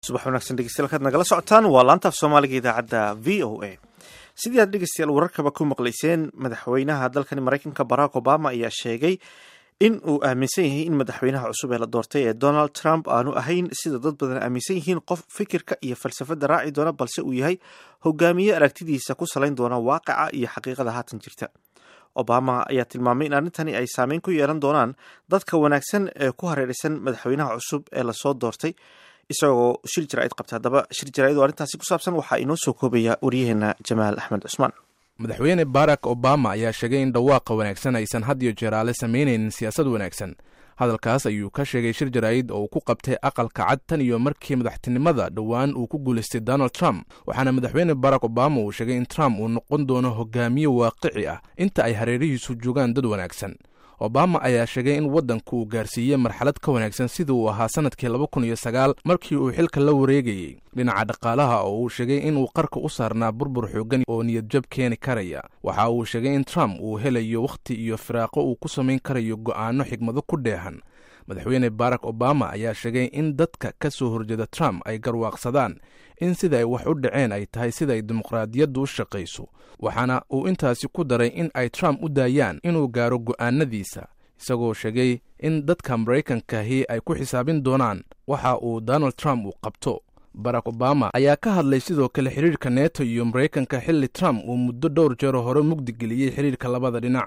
subax wanaagsan dhegeystayaal kaad nagala socotaan waa laantaaf soomaaliga idaacadda v o a sidii aad dhegeystayaal wararkaba ku maqlayseen madaxweynaha dalkani maraykanka barack obama ayaa sheegay in uu aaminsan yahay in madaxweynaha cusub ee la doortay ee donald trump aanu ahayn sida dad badan aaminsan yihiin qof fikirka iyo falsafada raaci doona balse uu yahay hogaamiye aragtidiisa ku salayn doona waaqica iyo xaqiiqada haatan jirta obama ayaa tilmaamay in arrintani ay saameyn ku yeelan doonaan dadka wanaagsan ee ku hareeraysan madaxweynaha cusub ee lasoo doortay isagoo shir jaraa'id qabta haddaba shir jaraa'id oo arrintaasi ku saabsan waxaa inoo soo koobaya waryaheena jamaal axmed cusmaan madaxweyne barack obama ayaa sheegay in dhawaaqa wanaagsan aysan had iyo jeer aale samaynaynin siyaasad wanaagsan hadalkaas ayuu ka sheegay shir jaraa'id oo uu ku qabtay aqalka cad tan iyo markii madaxtinimada dhowaan uu ku guulaystay donald trump waxaana madaxweyne barack obama uu sheegay in trump uu noqon doono hogaamiye waaqici ah inta ay hareerihiisu joogaan dad wanaagsan obama ayaa sheegay in waddanku uu gaarsiiyey marxalad ka wanaagsan sidii uu ahaa sannadkii laba kun iyo sagaal markii uu xilka la wareegayey dhinaca dhaqaalaha oo uu sheegay inuu qarka u saarnaa burbur xoogan oo niyadjab keeni karaya waxa uu sheegay in trump uu helayo wakhti iyo firaaqo uu ku samayn karayo go'aano xigmado ku dheehan madaxweyne barack obama ayaa sheegay in dadka ka soo horjeeda trump ay garwaaqsadaan in sida ay wax u dhaceen ay tahay sida ay dimuqraadiyaddu u shaqayso waxaana uu intaasi ku daray in ay trump u daayaan inuu gaaro go'aanadiisa isagoo sheegay in dadka maraykankahi ay ku xisaabin doonaan waxa uu donald trump uu qabto barack obama ayaa ka hadlay sidoo kale xidhiirka neto iyo maraykanka xilli trump uu muddo dhowr jeero hore mugdi geliyey xidhiirka labada dhinac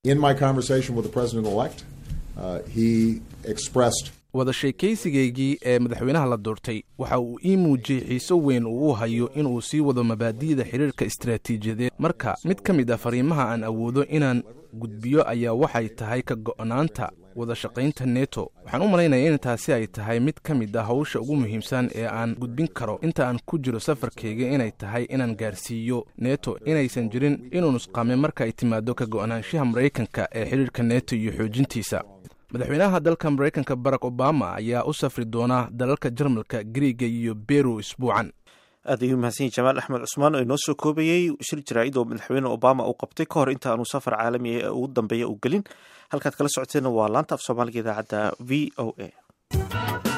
wada sheekaysigaygii ee madaxweynaha la doortay waxa uu ii muujiyey xiiso weyn uu u hayo inuu sii wado mabaadi'da xidhiirka istaraatiijiyadeed marka mid ka mid ah fariimaha aan awoodo inaan gudbiyo ayaa waxay tahay ka go'naanta wada shaqaynta neto waxaan u malaynaya in taasi ay tahay mid ka mid ah hawsha ugu muhiimsan ee aan gudbin karo inta aan ku jiro safarkayga inay tahay inaan gaarsiiyo neto inaysan jirin inuu nusqaame marka ay timaado ka go'naanshaha maraykanka ee xidhiirka neto iyo xoojintiisa madaxweynaha dalka maraykanka barack obama ayaa u safri doona dalalka jarmalka griiga iyo beru isbuucan aad ayuu mahadsanyahy jamaal axmed cusmaan oo inoo soo koobayey shir jaraa'id oo madaxweyne obama uu qabtay ka hor inta aanu safar caalami ee ugu dambeeya u gelin halkaad kala socoteenna waa laanta af soomaaliga idaacadda v o a